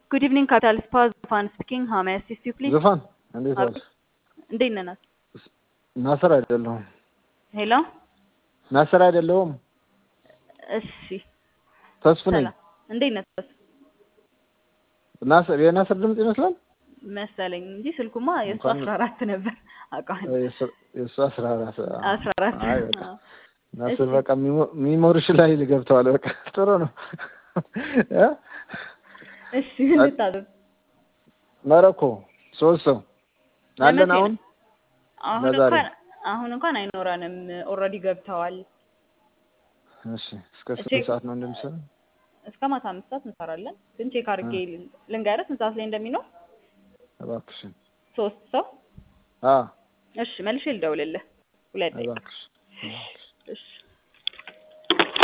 Good evening, Capital Spa Zufan speaking. How may I assist you, please? ዙፋን እንዴት ዋልሽ? እንዴት ነህ? ናት? ናስር አይደለሁም። ሄሎ። ናስር አይደለሁም። እሺ፣ ተስፉ ነኝ። ሰላም። እንዴት ነህ? ተስ ናስር የናስር ድምፅ ይመስላል። መሰለኝ እንጂ ስልኩማ የእሱ እንኳን- አስራ አራት ነበር አውቃለሁ። የእሱ- የእሱ አስራ አራት አስራ አራት አይ በቃ አዎ። ናስር እሺ። በቃ ሚሞ- ሚሞሪሽ ላይ ገብተዋል። በቃ ጥሩ ነው። እ? እሺ ምን ልታዘዝ? መረኮ ሶስት ሰው አለን ለመቼ አሁን ነው? አሁን ለዛሬ። እንኳን አሁን እንኳን አይኖረንም። ኦልሬዲ ገብተዋል። እሺ እስከ ስንት ቼክ- ሰዓት ነው እንደምሰራ? እስከ ማታ አምስት ሰዓት እንሰራለን። ግን ቼክ አድርጌ ልንገርህ ስንት ሰዓት ላይ እንደሚኖር እባክሽን ሶስት ሰው አ እሺ መልሼ ልደውልልህ ሁለት ደቂቃ እባክሽ እባክሽ እሺ